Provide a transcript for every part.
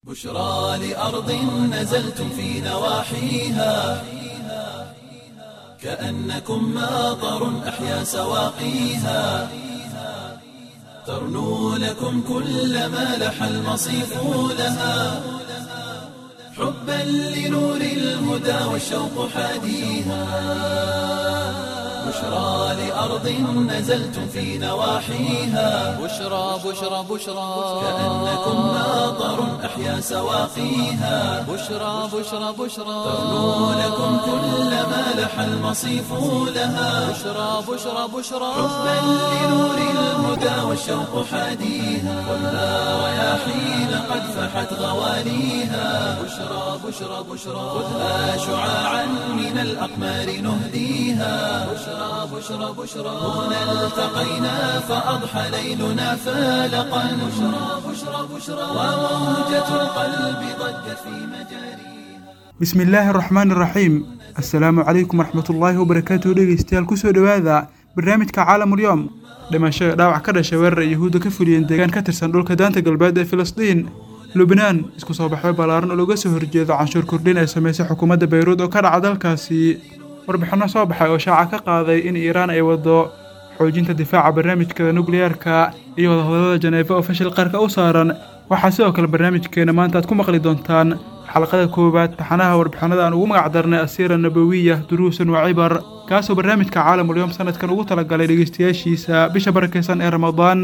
بشرى لأرض نزلتم في نواحيها كأنكم ماطر أحيا سواقيها ترنو لكم كل ما لح المصيف لها حبا لنور الهدى والشوق حاديها بشرى لأرض نزلتم في نواحيها بشرى بشرى بشرى كأنكم ماطر أحيا سواقيها بشرى بشرى بشرى ترنو لكم كل ما لح المصيف لها بشرى بشرى بشرى حبا لنور الهدى والشوق حاديها خذها رياحين قد فحت غواليها بشرى بشرى بشرى خذها شعاعا من الأقمار نهديها بشرى بشرى بشرى هنا التقينا فأضحى ليلنا فالقا بشرى بشرى بشرى وموجة القلب ضجت في مجاريها bismi illaahi araxmaan iraxiim assalaamu calaykum waraxmatullaahi wabarakaatuhu dhegeystayaal kusoo dhowaada barnaamijka caalamulyoom dhimashada dhaawac ka dhashay weerar yahuudda ka fuliyeen deegaan ka tirsan dhulka daanta galbeed ee filistiin lubnaan isku soo baxyo ballaaran oo looga soo horjeedo canshuur kordhin ay samaysay xukuumadda bayruud oo ka dhaca dalkaasi warbixinno soo baxay oo shaaca ka qaaday in iiraan ay waddo xoojinta difaaca barnaamijkeeda nukliyeerka iyo wadahadallada janeefa oo fashil qarka u saaran waxaa sidoo kale barnaamijkeena maanta aad ku maqli doontaan xalaqada koowaad taxanaha warbixinada aan ugu magac darnay asiira nabawiya duruusan wa cibar kaasoo barnaamijka caalamulyoom sanadkan ugu talagalay dhegeystayaashiisa bisha barakaysan ee ramadaan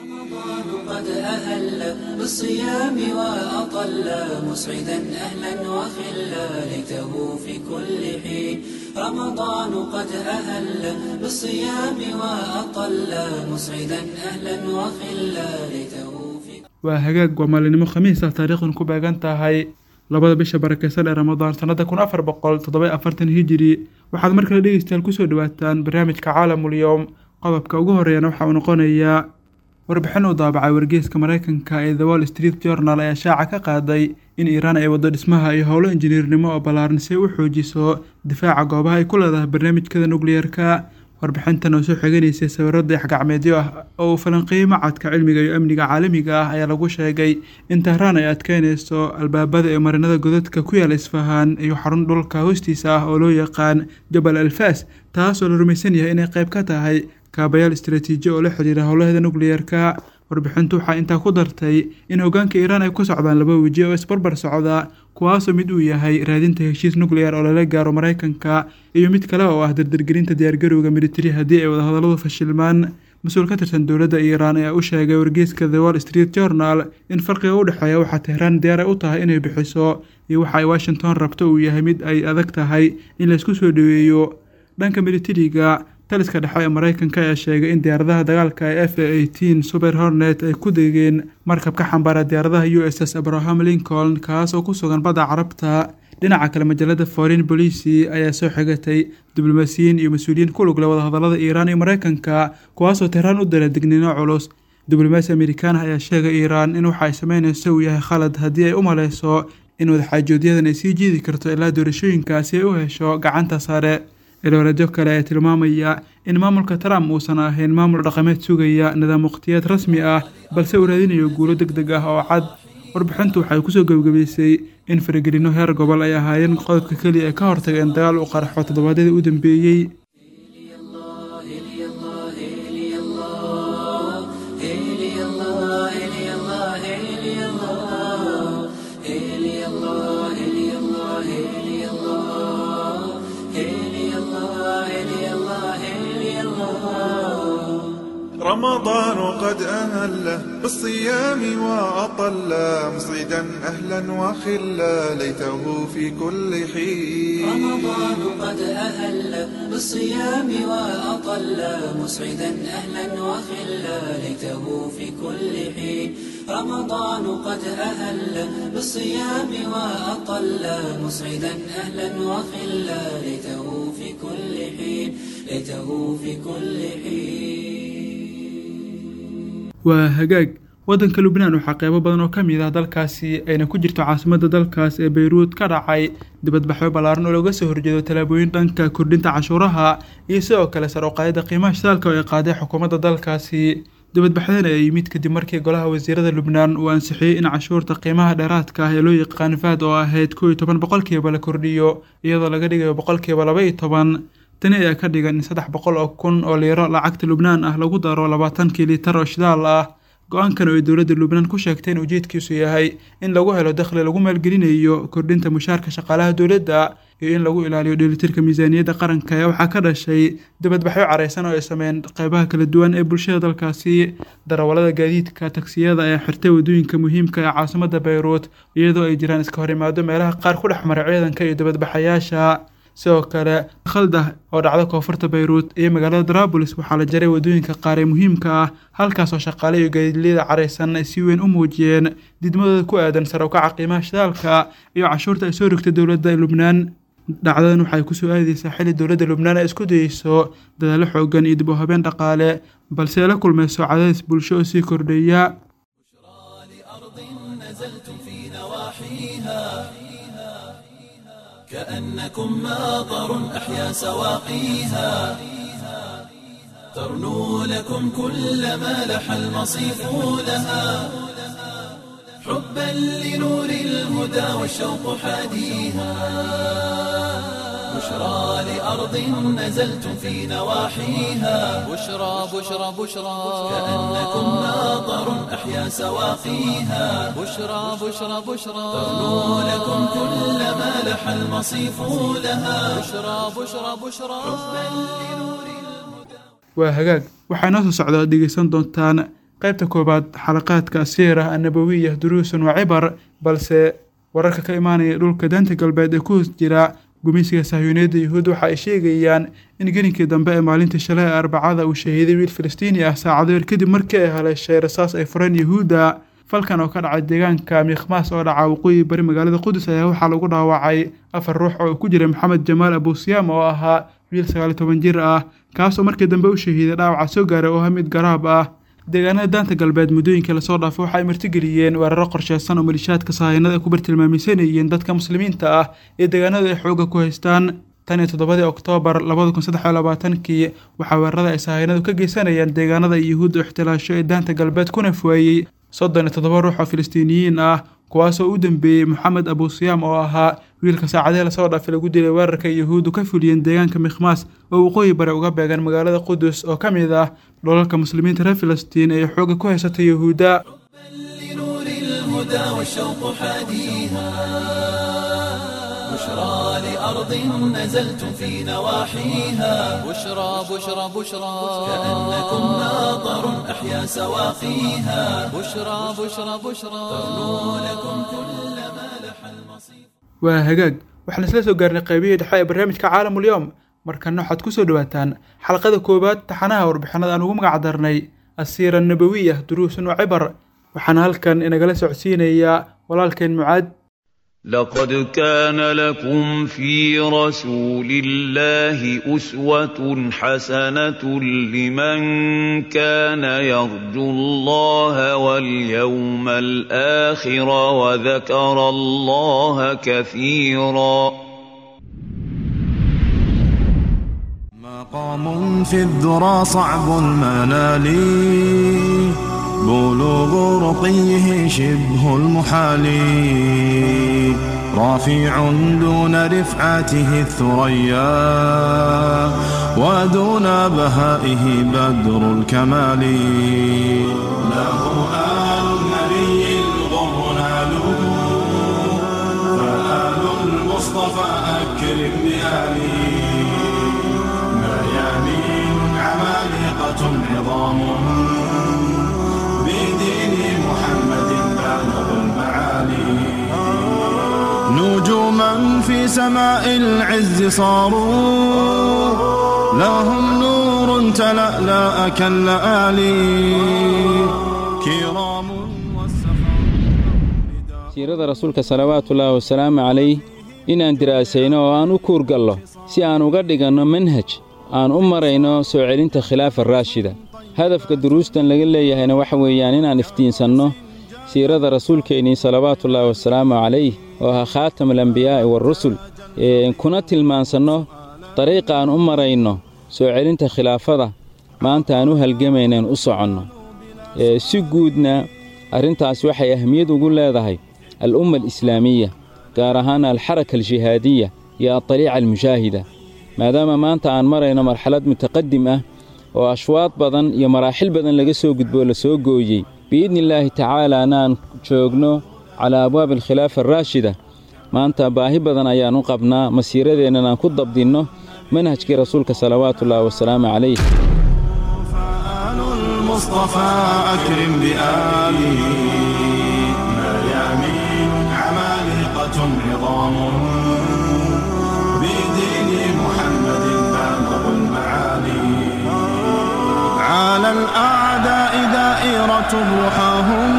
رمضان قد أهل بالصيام وأطل مسعدا أهلا وخلا ليته في كل حين رمضان قد أهل بالصيام وأطل مسعدا أهلا وخلا ليته في waa hagaag waa maalinimo khamiis ah taariikhdan ku beegan tahay labada bisha barakaysan ee ramadaan sannada kun afar boqol toddoba afartan hijiri waxaad mar kale dhegeystayaal kusoo dhawaataan barnaamijka caalamulyoom qodobka ugu horeeyana waxa uu noqonayaa warbixin uu daabacay wargeyska mareykanka ee the wall street journal ayaa shaaca ka qaaday in iiraan ay waddo dhismaha iyo howlo injineernimo oo ballaaran si ay u xoojiso difaaca goobaha ay ku leedahay barnaamijkada nukliyeerka warbixintan oo soo xiganaysay sawirro dayax-gacmeedyo ah oo uu falanqeeyey macadka cilmiga iyo amniga caalamiga ah ayaa lagu sheegay in tahraan ay adkeynayso albaabada ee marinada godadka ku yaala isfahaan iyo xarun dhulka hoostiisa ah oo loo yaqaan jabal alfaas taas oo la rumaysan yahay inay qayb ka tahay kaabayaal istaraatiiji oo la xidhiira howlaheeda nukliyeerka warbixintu waxaa intaa ku dartay in hoggaanka iiraan ay ku socdaan laba weji oo isbarbar socda kuwaasoo mid uu yahay raadinta heshiis nuclear oo lala gaaro maraykanka iyo mid kale oo ah dardargelinta diyaargarowga militari haddii ay wadahadalladu fashilmaan mas-uul ka tirsan dowladda iiraan ayaa u sheegay wargeyska the wall street journal in farqiga u dhexeeya waxaa tehraan diyaar ay u tahay inay bixiso iyo waxa ay washington rabto uu yahay mid ay adag tahay in laysku soo dhoweeyo dhanka militariga taliska dhexe ee maraykanka ayaa sheegay in diyaaradaha dagaalka ee f a eighteen super hornet ay ku degeen markab ka xambaara diyaaradaha u s s abraham lincoln kaas oo ku sugan badda carabta dhinaca kale majallada foreign policy ayaa soo xigatay diblomaasiyiin iyo mas-uuliyiin ku lug leh wadahadallada iiraan iyo maraykanka kuwaasoo tehraan u dara digniino culus diblomaasi amerikaan ah ayaa sheegay iiraan in waxa ay sameynayso uu yahay khalad haddii ay u maleyso in wadaxaajoodyadan ay sii jiidi karto ilaa doorashooyinka si ay u hesho gacanta sare ilowrajo kale ayaa tilmaamaya in maamulka trump uusan ahayn maamul dhaqameed sugaya nidaam waqtiyeed rasmi ah balse uu raadinayo guulo deg deg ah oo cad warbixintu waxay kusoo gebagabaysay in faragelino heer gobol ay ahaayeen qodobka keliya ee ka hortaga in dagaal u qarxo toddobaadyadii u dambeeyey رمضان قد أهله بالصيام وأطل مصيدا أهلا وخلا ليته في كل حين رمضان قد أهل بالصيام وأطل مسعدا أهلا وخلا ليته في كل حين رمضان قد أهل بالصيام وأطل مسعدا أهلا وخلا ليته في كل حين ليته في كل حين waa hagaag waddanka lubnaan waxaa qeybo badan oo ka mid ah dalkaasi ayna ku jirto caasimadda dalkaas ee bayruud ka dhacay dibadbaxyo ballaaran oo looga soo horjeedo tallaabooyin dhanka kordhinta cashuuraha iyo sidoo kale sar uqaadida qiimaha shidaalka oo ay qaaday xukuumadda dalkaasi dibadbaxdan ayaa yimid kadib markii golaha wasiirada lubnaan uu ansixiyey in cashuurta qiimaha dheeraadka ah ee loo yaqaan faad oo ahayd kow iyo toban boqolkiiba la kordhiyo iyadoo laga dhigayo boqolkiiba laba iyo toban tani ayaa ka dhigan in saddex boqol oo kun oo liiro lacagta lubnaan ah lagu daro labaatankii liitar oo shidaal ah go-aankan oo ay dowladda lubnaan ku sheegtay in ujeedkiisu yahay in lagu helo dakhli lagu maalgelinayo kordhinta mushaarka shaqaalaha dowladda iyo in lagu ilaaliyo dheelitirka miisaaniyadda qaranka ayaa waxaa ka dhashay dibadbaxyo careysan oo ay sameeyeen qeybaha kala duwan ee bulshada dalkaasi darawallada gaadiidka tagsiyada ayaa xirtay waddooyinka muhiimka ee caasimadda bayruut iyadoo ay jiraan iska hor imaado meelaha qaar ku dhex mara ciidanka iyo dibadbaxayaasha sidoo kale khaldah oo dhacda koonfurta bayruut iyo magaalada darabulis waxaa la jaray waddooyinka qaar ee muhiimka ah halkaas oo shaqaale iyo gaadiidleyada careysan ay si weyn u muujiyeen didmadooda ku aadan sare u kaca qiimaha shidaalka iyo cashuurta ay soo rogtay dowladda lubnaan dhacdadan waxay kusoo aadeysaa xilli dowladda lubnaan ay isku dayeyso dadaallo xoogan iyo dib u habeen dhaqaale balse ay la kulmayso cadaadis bulsho oo sii kordhaya كأنكم ماطر أحيا سواقيها ترنو لكم كل ما لح المصيف لها حبا لنور الهدى والشوق حاديها بشرى لأرض نزلتم في نواحيها بشرى بشرى بشرى كأنكم ماطر أحيا سواقيها بشرى بشرى بشرى ترنو لكم كل ما لح المصيف لها بشرى بشرى بشرى waa hagaag waxaa inoo soo socda ad dhegeysan doontaan qaybta koowaad xalaqaadka asiira annabawiya duruusun wa cibar balse wararka ka imaanaya dhulka daanta galbeed ee ku hoos jira gumeysiga sahyuuniyadda yuhuud waxa ay sheegayaan in gelinkii dambe ee maalintii shalay ee arbacada uu shahiiday wiil falastiini ah saacado yar kadib markii ay haleeshay rasaas ay fureen yuhuudda falkan oo ka dhacay deegaanka miikhmaas oo dhaca waqooyi bari magaalada qudus ayaa waxaa lagu dhaawacay afar ruux oo ku jiray maxamed jamaal abusiyaam oo ahaa wiil sagaal iyo toban jir ah kaas oo markii dambe u shahiiday dhaawaca soo gaaray oo ah mid garaab ah deegaanada daanta galbeed muddooyinkii lasoo dhaafay waxa ay martigeliyeen weeraro qorsheysan oo malishaadka sahayanada ay ku bartilmaamaysanayeen dadka muslimiinta ah ee deegaanada ay xooga ku haystaan tan iyo toddobadii oktoobar labada kun saddex iyo labaatankii waxaa weerarada ay sahayanadu ka geysanayaan deegaanada ay yuhuudda ixtilaasho ee daanta galbeed kuna fuwaayey soddon iyo toddoba ruux oo filistiiniyiin ah kuwaasoo u dambeeyey moxamed abusiyaam oo ahaa wiilka saacadihii lasoo dhaafay lagu dilay weerarka yuhuuddu ka fuliyeen deegaanka mikhmaas oo waqooyi bare uga beegan magaalada qudus oo ka mid ah dholalka muslimiinta reer filistiin ee xooga ku haysata yuhuudda لنور الهدى والشوق حاديها بشرى لأرض نزلتم في نواحيها بشرى بشرى بشرى كأنكم ماطر أحيا سواقيها بشرى بشرى بشرى لكم كل ما لح المصيف waa hagaag waxaan isla soo gaarnay qaybihii dhexe ee barnaamijka caalamulyoom markana waxaad ku soo dhawaataan xalqada koowaad taxanaha warbixinada aan ugu magac darnay asiira nabawiya duruusun wa cibar waxaana halkan inagala socodsiinayaa walaalkeen mucaad لقد كان لكم في رسول الله أسوة حسنة لمن كان يرجو الله واليوم الآخر وذكر الله كثيرا مقام في الذرى صعب المنال بلوغ رقيه شبه المحال رافع دون رفعته الثريا ودون بهائه بدر الكمال له آل النبي الغر نالوا فآل المصطفى أكرم بآله ميامين عمالقة عظام بدين محمد بالغ المعالي نجوما في سماء العز صاروا لهم نور تلألأ كاللآلي كرام والسخاء siirada rasuulka salawaatullaahi wasalaamu calayh inaan diraasayno oo aan u kuurgallo si aan uga dhiganno manhaj aan u marayno soo celinta khilaafa raashida hadafka duruustan laga leeyahayna waxa weeyaan inaan iftiinsanno siirada rasuulkeennii salawaatullaahi wasalaamu calayh oo ahaa khaatamulambiyaa'i waarusul kuna tilmaansanno dariiqa aan u marayno soo celinta khilaafada maanta aan u halgamaynaan u soconno si guudna arrintaas waxay ahmiyad ugu leedahay al-umma alislaamiya gaar ahaan alxaraka aljihaadiya iyo adaliica almushaahida maadaama maanta aan marayno marxalad mutaqadim ah oo ashwaad badan iyo maraaxil badan laga soo gudboo la soo gooyey biidni illaahi tacaalaana aan joogno calaa abwaabi alkhilaafa araashida maanta baahi badan ayaan u qabnaa masiiradeennan aan ku dabdinno manhajkii rasuulka salawaatuullaahi wasalaamu calayh فآل المصطفى أكرم بآله ميامين عمالقة عظام بدين محمد بالغ المعالي على الأعداء دائرة رحاهم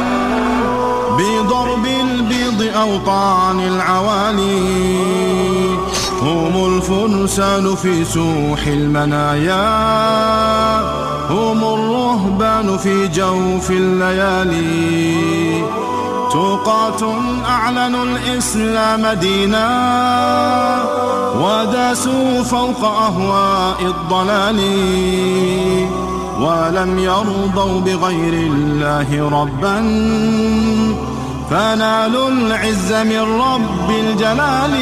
بضرب البيض أوطان العوالي هم الفرسان في سوح المنايا هم الرهبان في جوف الليالي توقات أعلنوا الإسلام دينا وداسوا فوق أهواء الضلال ولم يرضوا بغير الله ربا فنالوا العز من رب الجلال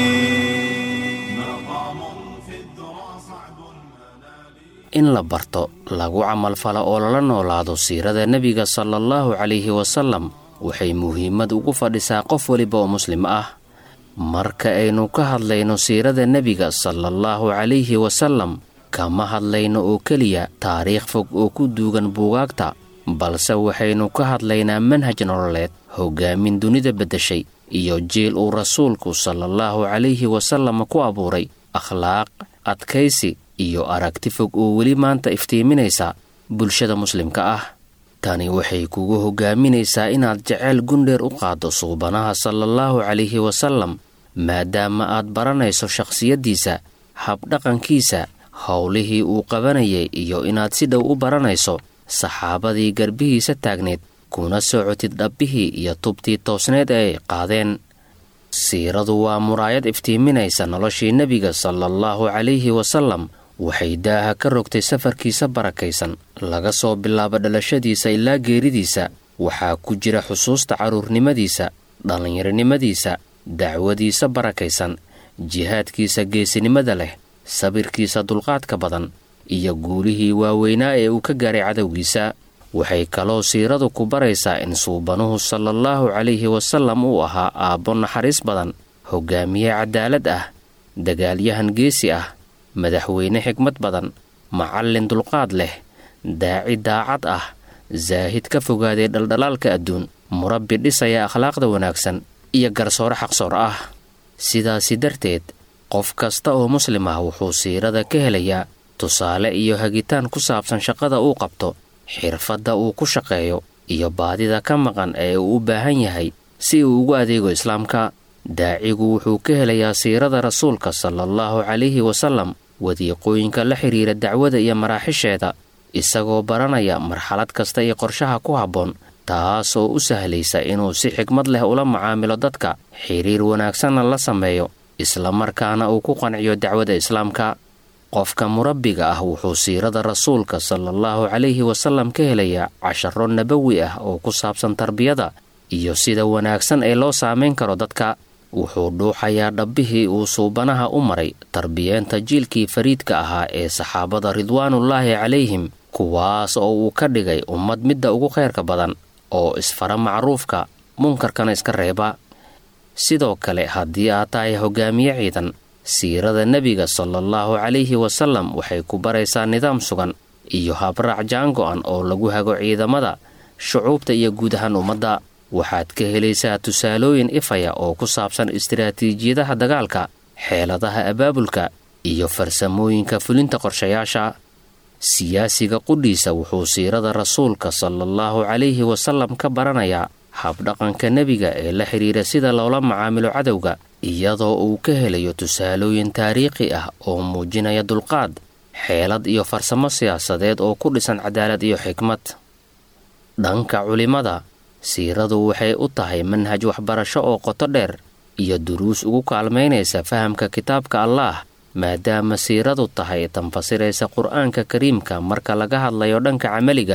in la barto lagu camalfalo oo lala noolaado siirada nebiga sala allahu calayhi wasallam waxay muhiimad ugu fadhisaa qof weliba oo muslim ah marka aynu ka hadlayno siirada nebiga sala allahu calayhi wasallam kama hadlayno oo keliya taariikh fog oo ku duugan buugaagta balse waxaynu ka hadlaynaa manhaj nololeed hoggaamin dunida beddeshay iyo jiil uu rasuulku salaallahu calayhi wasallam ku abuuray akhlaaq adkaysi iyo aragti fog oo weli maanta iftiiminaysa bulshada muslimka ah tani waxay kugu hoggaaminaysaa inaad jeceyl gundheer u qaaddo suubanaha salaallahu calayhi wasallam maadaama aad baranayso shakhsiyaddiisa habdhaqankiisa howlihii uu qabanayay iyo inaad si dhow u baranayso saxaabadii garbihiisa taagneed kuna socotid dhabbihii iyo tubtii toosneed ee ay qaadeen siiradu waa muraayad iftiiminaysa noloshii nebiga salaallahu calayhi wasallam waxay daaha ka rogtay safarkiisa barakaysan laga soo bilaabo dhalashadiisa ilaa geeridiisa waxaa ku jira xusuusta carruurnimadiisa dhallinyaronimadiisa dacwadiisa barakaysan jihaadkiisa geesinimada leh sabirkiisa dulqaadka badan iyo guulihii waaweynaa ee uu ka gaaray cadowgiisa waxay kaloo siiradu ku baraysaa in suubanuhu salaallahu calayhi wasallam uu ahaa aabbo naxariis badan hoggaamiye cadaalad ah dagaalyahan geesi ah madaxweyne xigmad badan macallin dulqaad leh daaci daacad ah zaahid ka fogaaday dhaldhalaalka adduun murabbi dhisaya akhlaaqda wanaagsan iyo garsoore xaqsoor ah sidaasi darteed qof kasta oo muslim ah wuxuu siirada ka helayaa tusaale iyo hagitaan ku saabsan shaqada uu qabto xirfadda uu ku shaqeeyo iyo baadida ka maqan ee uu u baahan yahay si uu ugu adeego islaamka daacigu wuxuu ka helayaa siirada rasuulka salaallahu calayhi wasallam wadiiqooyinka la xidhiira dacwada iyo maraaxisheeda isagoo baranaya marxalad kasta iyo qorshaha ku habboon taas oo u sahlaysa inuu si xigmad leh ula macaamilo dadka xiriir wanaagsanna la sameeyo islamarkaana uu ku qanciyo dacwada islaamka qofka murabbiga ah wuxuu siirada rasuulka salaallahu calayhi wasallam ka helayaa casharo nabawi ah oo ku saabsan tarbiyada iyo sida wanaagsan ee loo saamayn karo dadka wuxuu dhuuxayaa dhabbihii uu suubanaha u maray tarbiyeenta jiilkii fariidka ahaa ee saxaabada ridwaanullaahi calayhim kuwaas oo uu ka dhigay ummad midda ugu khayrka badan oo isfara macruufka munkarkana iska reeba sidoo kale haddii aad tahay hoggaamiye ciidan siirada nebiga salaallahu calayhi wasallam waxay ku baraysaa nidaam sugan iyo habraac jaango'an oo lagu hago ciidamada shucuubta iyo guud ahaan ummadda waxaad ka helaysaa tusaalooyin ifaya oo ku saabsan istiraatiijiyadaha dagaalka xeeladaha abaabulka iyo farsamooyinka fulinta qorshayaasha siyaasiga qudhiisa wuxuu siirada rasuulka salaallahu calayhi wasallam ka baranayaa habdhaqanka nebiga ee la xidhiira sida loola macaamilo cadowga iyadoo uu ka helayo tusaalooyin taariikhi ah oo muujinaya dulqaad xeelad iyo farsamo siyaasadeed oo ku dhisan cadaalad iyo xikmad dhanka culimmada siiradu waxay u tahay manhaj waxbarasho oo qoto dheer iyo duruus ugu kaalmaynaysa fahamka kitaabka allaah maadaama siiradu tahay tanfasiraysa qur-aanka kariimka marka laga hadlayo dhanka camaliga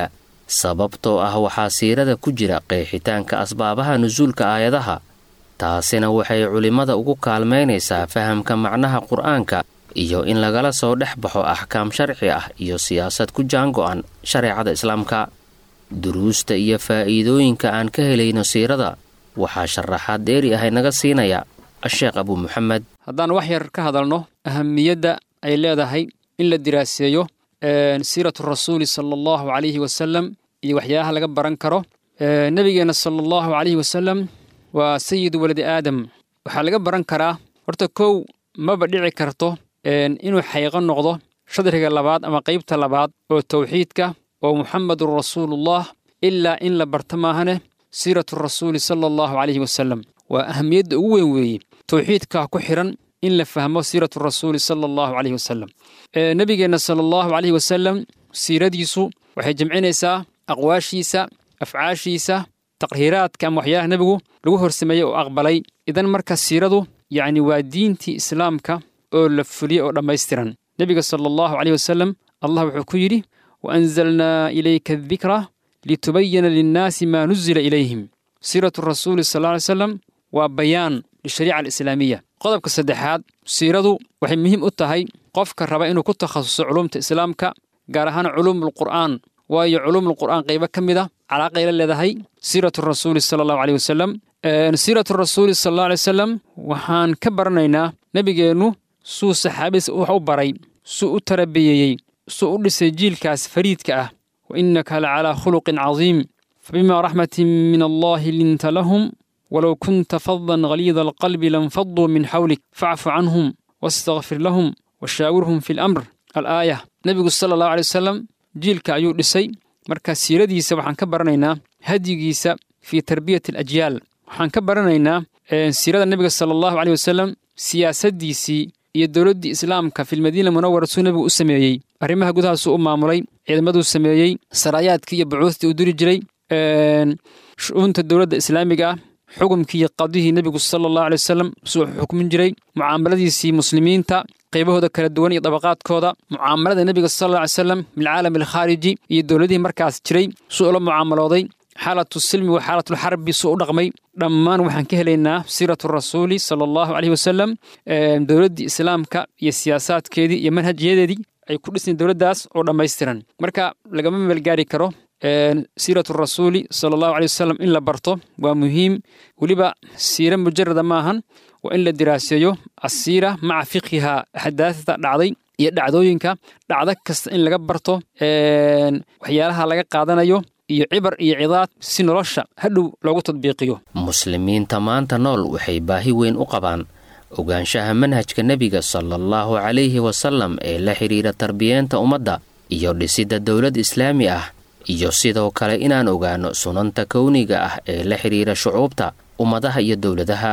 sababtoo ah waxaa siirada ku jira qeexitaanka asbaabaha nusuulka aayadaha taasina waxay culimmada ugu kaalmaynaysaa fahamka macnaha qur'aanka iyo in lagala soo dhex baxo axkaam sharci ah iyo siyaasad ku jaango'an shareecada islaamka duruusta iyo faa'iidooyinka aan ka helayno siirada waxaa sharaxaad dheeri ahay naga siinaya asheekh abuu muxamed haddaan wax yar ka hadalno ahamiyadda ay leedahay in la diraaseeyo siiratu rasuuli sala allahu calayhi wasalam iyo waxyaabaha laga baran karo nebigeenna sala allahu calayhi wasalam waa sayidu waladi aadam waxaa laga baran karaa horta kow maba dhici karto inuu xayqo noqdo shadriga labaad ama qaybta labaad oo tawxiidka oo muxamedun rasuulullah ilaa in la barto maahane siiratu rasuuli sala allahu calayhi wasalam waa ahamiyadda ugu weyn weeye tawxiidkaa ku xidhan in la fahmo siiratu rasuuli sala allahu calayhi wasalam nebigeenna sala allahu calayhi wasalam siiradiisu waxay jamcinaysaa aqwaashiisa afcaashiisa taqhiraadka ama waxyaalaha nebigu lagu horsameeyey oo aqbalay idan marka siiradu yacni waa diintii islaamka oo la fuliyey oo dhammaystiran nebiga sala allahu caleyh wasalam allah wuxuu ku yidhi wa anzalnaa ilayka adikra litubayana linnaasi maa nuzila ilayhim siiratu rasuuli sal lla alay slam waa bayaan lishariica alislaamiya qodobka saddexaad siiradu waxay muhiim u tahay qofka raba inuu ku takhasuso culumta islaamka gaar ahaan culuumulqur'aan waayo culuumulqur'aan qaybo ka mid a calaaqay la leedahay siiratu rasuuli sala allahu caleyh wasalam siiratu rasuuli sala allahu alay wasalam waxaan ka baranaynaa nebigeennu suu saxaabadiisa wax u baray suu u tarabiyeeyey suu u dhisay jiilkaas fariidka ah wa innaka la calaa khuluqin cadiim fabimaa raxmatin min allahi linta lahum walow kunta fadan haliida alqalbi lanfaduu min xawlik facfu canhum wastakfir lahum washaawirhum fi lamr alaaya nebigu sala allahu alay wasalam jiilka ayuu dhisay marka siiradiisa waxaan ka baranaynaa hadyigiisa fii tarbiyati alajyaal waxaan ka baranaynaa siirada nebiga sala allahu caleyh wasalam siyaasaddiisii iyo dowladdii islaamka filmadiina munawara suu nebigu u sameeyey arrimaha gudahaasuu u maamulay ciidamaduu sameeyey saraayaadkii iyo bucuustii uu diri jiray shu'uunta dowladda islaamiga ah xukumkii iyo qadihii nebigu sala allahu aley wasalam suu xukmin jiray mucaamaladiisii muslimiinta qaybahooda kala duwan iyo dabaqaadkooda mucaamalada nebiga sal alla alay slam bilcaalam alkhaariji iyo dowladihii markaas jiray suu ula mucaamalooday xaalatu silmi wa xaalatulxarbi suu u dhaqmay dhammaan waxaan ka helaynaa siiratu rasuuli sala allahu caleyhi wasalam dowladdii islaamka iyo siyaasaadkeedii iyo manhajyadeedii ay ku dhisnayn dowladdaas oo dhammaystiran marka lagama meelgaari karo siiratu rasuuli sala allahu aley wasalam in la barto waa muhiim weliba siire mujarada maahan waa in la diraaseeyo asiira maca fiqhiha axdaasda dhacday iyo dhacdooyinka dhacdo kasta in laga barto waxyaalaha laga qaadanayo iyo cibar iyo cidaad si nolosha hadhow loogu tadbiiqiyo muslimiinta maanta nool waxay baahi weyn u qabaan ogaanshaha manhajka nebiga sala allahu calayhi wasalam ee la xidhiira tarbiyeenta ummadda iyo dhisidda dowlad islaami ah iyo sidoo kale inaan ogaanno sunanta kowniga ah ee la xidhiira shucuubta ummadaha iyo dowladaha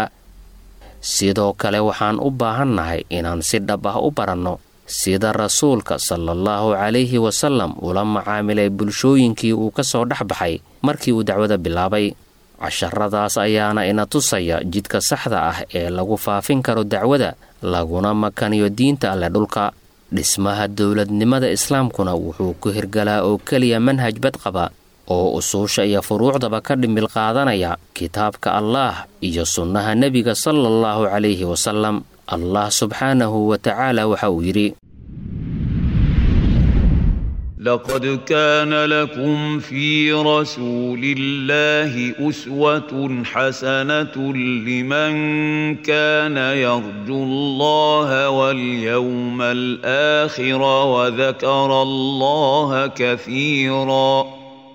sidoo kale waxaan u baahannahay inaan si dhab ah u baranno sida rasuulka sala allahu calayhi wasalam ula macaamilay bulshooyinkii uu ka soo dhex baxay markii uu dacwada bilaabay casharadaas ayaana ina tusaya jidka saxda ah ee lagu faafin karo dacwada laguna makaniyo diinta alle dhulka dhismaha dowladnimada islaamkuna wuxuu ku hirgalaa oo keliya manhaj badqaba oo usuusha iyo furuucdaba ka dhimbil qaadanaya kitaabka allaah iyo sunnaha nebiga sala allahu calayhi wasalam allah subxaanahu wa tacaala waxa uu yidhi لقد كان لكم في رسول الله أسوة حسنة لمن كان يرجو الله واليوم الآخر وذكر الله كثيرا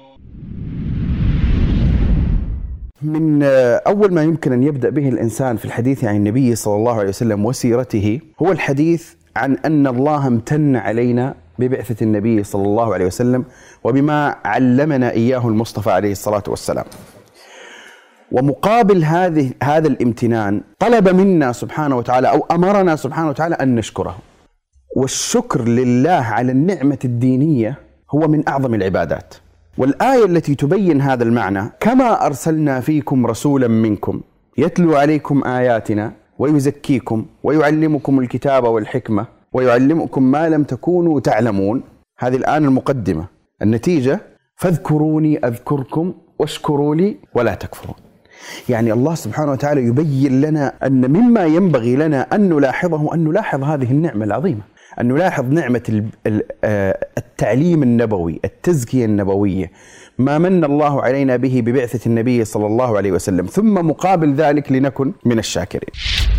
من أول ما يمكن أن يبدأ به الإنسان في الحديث عن النبي صلى الله عليه وسلم وسيرته هو الحديث عن أن الله امتن علينا ببعثة النبي صلى الله عليه وسلم وبما علمنا إياه المصطفى عليه الصلاة والسلام ومقابل هذه هذا الامتنان طلب منا سبحانه وتعالى أو أمرنا سبحانه وتعالى أن نشكره والشكر لله على النعمة الدينية هو من أعظم العبادات والآية التي تبين هذا المعنى كما أرسلنا فيكم رسولا منكم يتلو عليكم آياتنا ويزكيكم ويعلمكم الكتاب والحكمة ويعلمكم ما لم تكونوا تعلمون هذه الآن المقدمة النتيجة فاذكروني أذكركم واشكروا لي ولا تكفرون يعني الله سبحانه وتعالى يبين لنا أن مما ينبغي لنا أن نلاحظه أن نلاحظ هذه النعمة العظيمة أن نلاحظ نعمة ال- ال- آه، التعليم النبوي التزكية النبوية ما من الله علينا به ببعثة النبي صلى الله عليه وسلم ثم مقابل ذلك لنكن من الشاكرين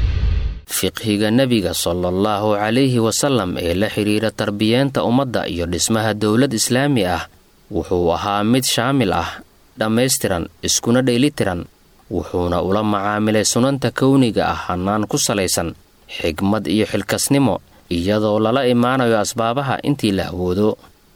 fiqhiga nebiga sala allahu calayhi wasalam ee la xidhiira tarbiyeenta ummadda iyo dhismaha dowlad islaami ah wuxuu ahaa mid shaamil ah dhammaystiran iskuna dheelitiran wuxuuna ula macaamilay sunanta kowniga ah hannaan ku salaysan xigmad iyo xilkasnimo iyadoo lala imaanayo asbaabaha intii la awoodo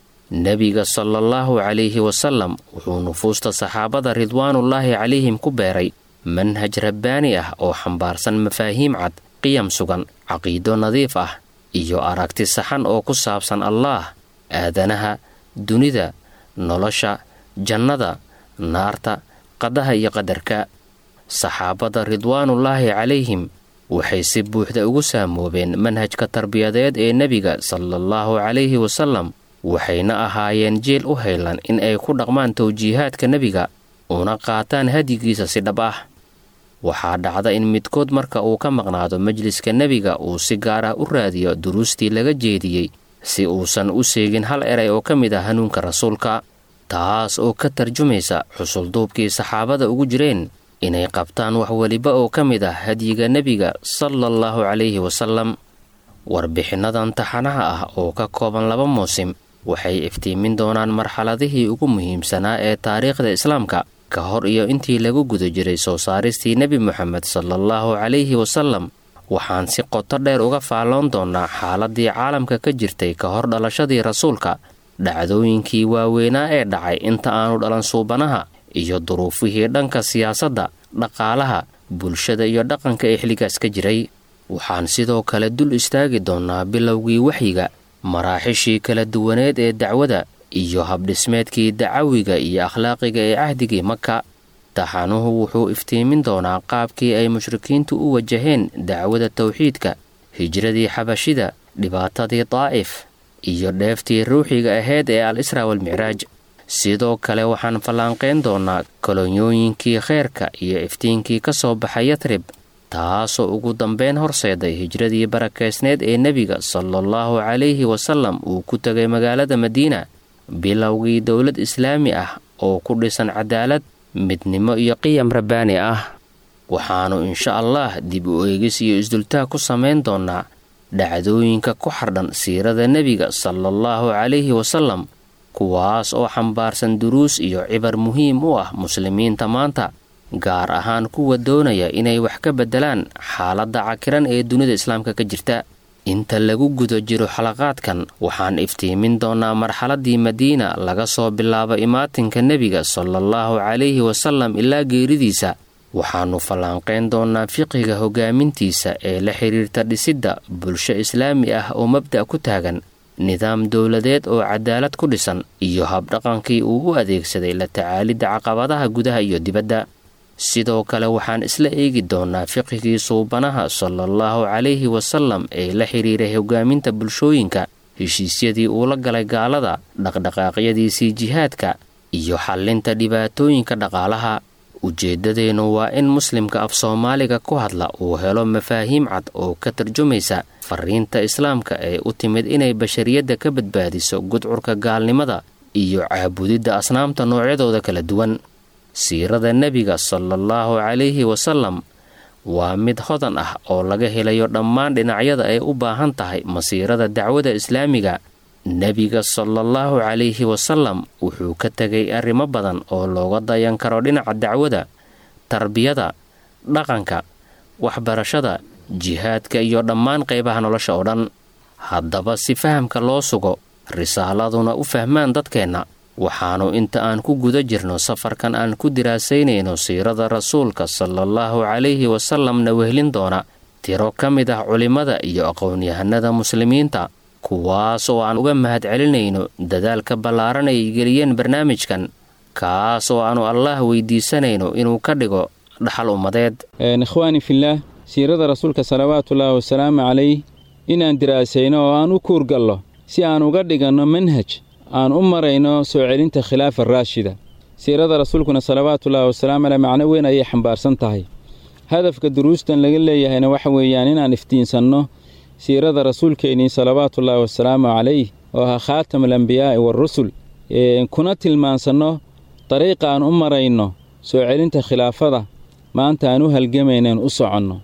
nebiga sala allahu calayhi wasalam wuxuu nufuusta saxaabada ridwaanullaahi calayhim ku beeray manhaj rabbaani ah oo xambaarsan mafaahiim cad qiyam sugan caqiido nadiif ah iyo aragti saxan oo ku saabsan allaah aadanaha dunida nolosha jannada naarta qadaha iyo qadarka saxaabada ridwaanullaahi calayhim waxay si buuxda ugu saamoobeen manhajka tarbiyadeed ee nebiga sala allahu calayhi wasalam waxayna ahaayeen jeel u haylan in ay ku dhaqmaan tawjiihaadka nebiga una qaataan hadyigiisa si dhab ah waxaa dhacda in midkood marka uu ka maqnaado majliska nebiga uu si gaar ah u raadiyo duruustii laga jeediyey si uusan u seegin hal eray oo ka mid ah hanuunka rasuulka taas oo ka tarjumaysa xusulduubkii saxaabada ugu jireen inay qabtaan wax weliba oo ka mid ah hadyiga nebiga sala allahu calayhi wasalam warbixinnadan taxanaha ah oo ka kooban laba muusim waxay iftiimin doonaan marxaladihii ugu muhiimsanaa ee taariikhda islaamka ka hor iyo intii lagu guda jiray soo saaristii nebi moxamed sala allahu calayhi wasalam waxaan si qoto dheer uga faalloon doonnaa xaaladii caalamka ka jirtay ka hor dhalashadii rasuulka dhacdooyinkii waaweynaa ee dhacay inta aanu dhalan suubanaha iyo duruufihii dhanka siyaasadda dhaqaalaha bulshada iyo dhaqanka ee xilligaas ka jiray waxaan sidoo kale dul istaagi doonnaa bilowgii waxyiga maraaxishii kala duwaneed ee dacwada iyo habdhismeedkii dacawiga iyo akhlaaqiga ee cahdigii maka taxanuhu wuxuu iftiimin doonaa qaabkii ay mushrikiintu u wajaheen dacwada tawxiidka hijradii xabashida dhibaatadii daa'if iyo dheeftii ruuxiga ahayd ee al israa walmicraaj sidoo kale waxaan fallaanqayn doonnaa kolonyooyinkii kheyrka iyo iftiinkii ka soo baxay yatrib taasoo ugu dambeyn horseeday hijradii barakaysneed ee nebiga sala allahu calayhi wasalam uu ku tegay magaalada madiina bilowgii dowlad islaami ah oo ku dhisan cadaalad midnimo iyo qiyam rabbaani ah waxaannu insha allah dib u eegis iyo isdultaag ku samayn doonnaa dhacdooyinka ku xardhan siirada nebiga sala allahu calayhi wasalam kuwaas oo xambaarsan duruus iyo cibar muhiim u ah muslimiinta maanta gaar ahaan kuwa doonaya inay wax ka beddelaan xaaladda cakiran ee dunida islaamka ka jirta inta lagu guda jiro xalaqaadkan waxaan iftiimin doonnaa marxaladdii madiina laga soo bilaabo imaatinka nebiga sala allahu calayhi wasalam ilaa geeridiisa waxaannu fallaanqayn doonnaa fiqiga hogaamintiisa ee la xidhiirta dhisidda bulsho islaami ah oo mabda' ku taagan nidaam dowladeed oo cadaalad ku dhisan iyo habdhaqankii uu u adeegsaday la tacaalidda caqabadaha gudaha iyo dibadda sidoo kale waxaan isla eegi doonnaa fiqigii suubanaha sala allahu calayhi wasalam ee la xidhiiray hogaaminta bulshooyinka heshiisyadii uu la galay gaalada dhaqdhaqaaqyadiisii jihaadka iyo xallinta dhibaatooyinka dhaqaalaha ujeeddadeennu waa in muslimka af soomaaliga ku hadla uu helo mafaahiim cad oo ka tarjumaysa fariinta islaamka ee u timid inay bashariyadda ka badbaadiso gudcurka gaalnimada iyo caabudidda asnaamta noocyadooda kala duwan siirada nebiga sala allahu calayhi wasalam waa mid hodan ah oo laga helayo dhammaan dhinacyada ay u baahan tahay masiirada dacwada islaamiga nebiga sala allahu calayhi wasalam wuxuu ka tegay arrimo badan oo looga dayan karo dhinaca dacwada tarbiyada dhaqanka waxbarashada jihaadka iyo dhammaan qaybaha nolosha oo dhan haddaba si fahamka loo sugo risaaladuna u fahmaan dadkeenna waxaannu inta aan ku guda jirno safarkan aan ku diraasaynayno siirada rasuulka sala allahu calayhi wasalamna wehlin doona tiro ka mid ah culimmada iyo aqoon-yahanada muslimiinta kuwaas oo aan uga mahad celinayno dadaalka ballaaran ay geliyeen barnaamijkan kaas oo aannu allaah weydiisanayno inuu ka dhigo dhaxal ummadeed ikhwaani fillaah siirada rasuulka salawaatullaahi wasalaamu calayh inaan diraasayno oo aan u kuurgallo si aan uga dhiganno manhaj aan u marayno soo celinta khilaafa raashida siirada rasuulkuna salawaatullaahi wasalaamu caleh macno weyn ayay xambaarsan tahay hadafka duruustan laga leeyahayna waxa weeyaan inaan iftiinsanno siirada rasuulkeennii salawaatullaahi wasalaamu calayh oo ahaa khaatam alambiyaa'i waarusul kuna tilmaansanno dariiqa aan u marayno soo celinta khilaafada maanta aan u halgamayneen u soconno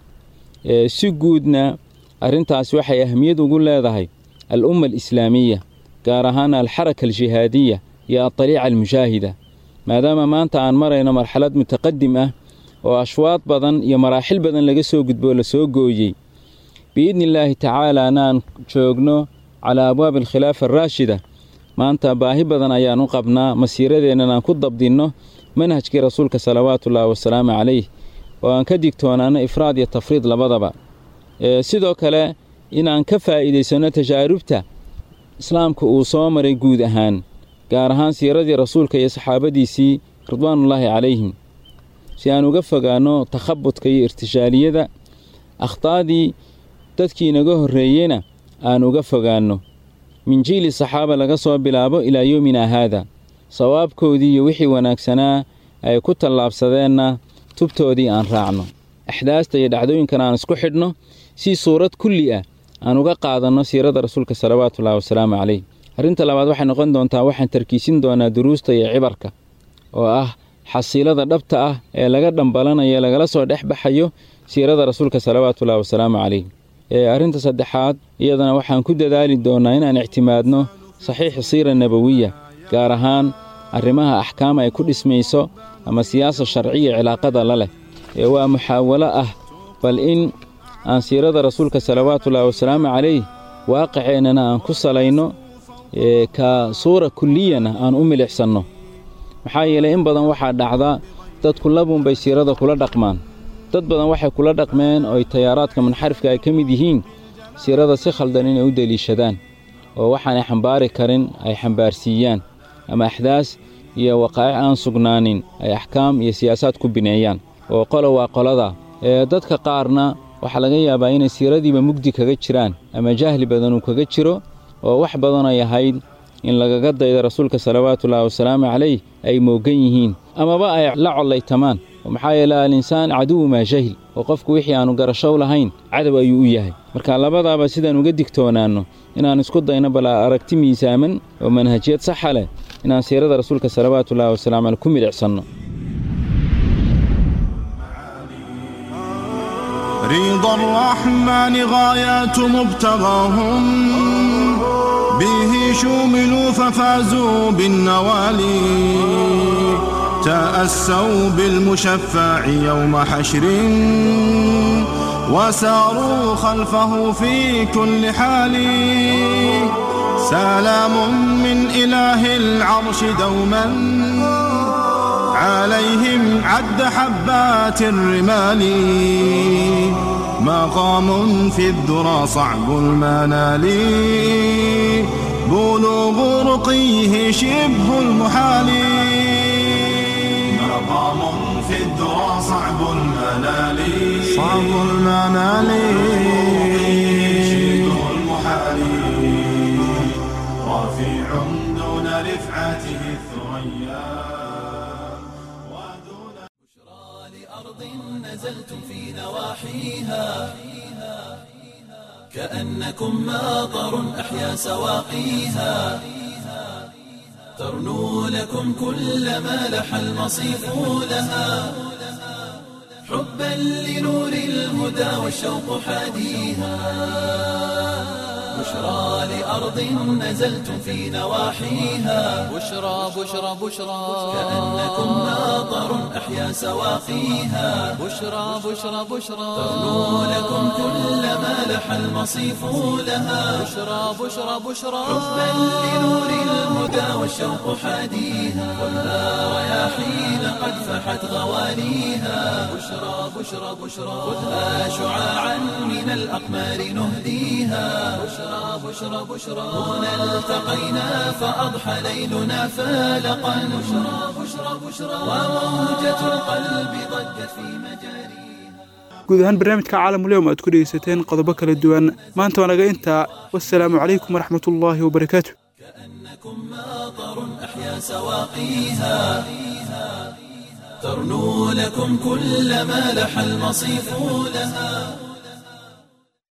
si guudna arrintaasi waxay ahmiyad ugu leedahay al umma alislaamiya gaar ahaan alxaraka aljihaadiya iyo adariica almushaahida maadaama maanta aan marayno marxalad mutaqadim ah oo ashwaad badan iyo maraaxil badan laga soo gudboo la soo gooyey biidni illaahi tacaalaana aan joogno calaa abwaabi alkhilaafa araashida maanta baahi badan ayaan u qabnaa masiiradeennan aan ku dabdinno manhajkii rasuulka salawaatullaahi wasalaamu calayh oo aan ka digtoonaano ifraad iyo tafriid labadaba sidoo kale inaan ka faa'iidaysanno tajaarubta islaamka uu soo maray guud ahaan gaar ahaan siiradii rasuulka iyo saxaabadiisii ridwaanullaahi calayhim si aan uga fogaanno takhabudka iyo irtishaaliyada akhtaadii dadkii inaga horreeyeyna aan uga fogaanno min jiili saxaaba laga soo bilaabo ilaa yowminaa haada sawaabkoodii iyo wixii wanaagsanaa ay ku tallaabsadeenna tubtoodii aan raacno axdaasta iyo dhacdooyinkan aan isku xidhno si suurad kulli ah aan uga qaadanno siirada rasuulka salawaatullaahi wasalaamu calayh arrinta labaad waxay noqon doontaa waxaan tarkiisin doonaa duruusta iyo cibarka oo ah xasiilada dhabta ah ee laga dhambalanayo lagala soo dhex baxayo siirada rasuulka salawaatullaahi wasalaamu calayh arrinta saddexaad iyadana waxaan ku dadaali doonnaa inaan ictimaadno saxiixa siira nabowiya gaar ahaan arrimaha axkaam ay ku dhismayso ama siyaasa sharciya cilaaqada la leh ee waa muxaawalo ah bal in aan siirada rasuulka salawaatullaahi wasalaamu calayh waaqiceennana aan ku salayno ka suura kulliyana aan u milixsanno maxaa yeelay in badan waxaa dhacda dadku labuunbay siirada kula dhaqmaan dad badan waxay kula dhaqmeen ooy tayaaraadka munxarifka ay ka mid yihiin siirada si khaldan inay u deliishadaan oo waxaanay xambaari karin ay xambaarsiiyaan ama axdaas iyo waqaa'ic aan sugnaanin ay axkaam iyo siyaasaad ku bineeyaan oo qolo waa qolada ee dadka qaarna waxaa laga yaabaa inay siiradiiba mugdi kaga jiraan ama jahli badan uu kaga jiro oo wax badan ay ahayd in lagaga dayda rasuulka salawaatullaahi wasalaamu calayh ay moogan yihiin amaba ay la collaytamaan maxaa yeele alinsaan caduwu maa jahil oo qofku wixii aannu garashow lahayn cadow ayuu u yahay marka labadaaba sidaan uga digtoonaanno inaan isku dayno bal aragti miisaaman oo manhajiyad saxa leh inaan siirada rasuulka salawaatullaahi wasalamu caleyh ku midhicsanno رضا الرحمن غايات مبتغاهم به شوملوا ففازوا بالنوالي تأسوا بالمشفع يوم حشر وساروا خلفه في كل حال سلام من إله العرش دوما عليهم عد حبات الرمال مقام في الذرى صعب المنال بلوغ رقيه شبه المحال مقام في الذرى صعب المنال صعب المنال شبه المحال رفيع دون رفعته الثريا نزلتم في نواحيها كأنكم ماطر أحيا سواقيها ترنو لكم كل ما لح المصيف لها حبا لنور الهدى والشوق حاديها بشرى لأرض نزلتم في نواحيها بشرى بشرى بشرى كأنكم ماطر أحيا سواقيها بشرى بشرى بشرى ترنو لكم كل ما لح المصيف لها بشرى بشرى بشرى حبا لنور الهدى والشوق حاديها خذها رياحين قد فحت غوانيها بشرى بشرى بشرى خذها شعاعا من الأقمار نهديها بشرى بشرى بشرى هنا التقينا فأضحى ليلنا فالقا بشرى بشرى بشرى وموجة القلب ضجت في مجاريها guud ahaan barnaamijka caalamuleyom aad ku dhegeysateen qodobo kala duwan maanta waa naga intaa wasalaamu calaykum waraxmatullaahi wabarakaatu أحيا سواقيها ترنو لكم كل ما لح المصيف لها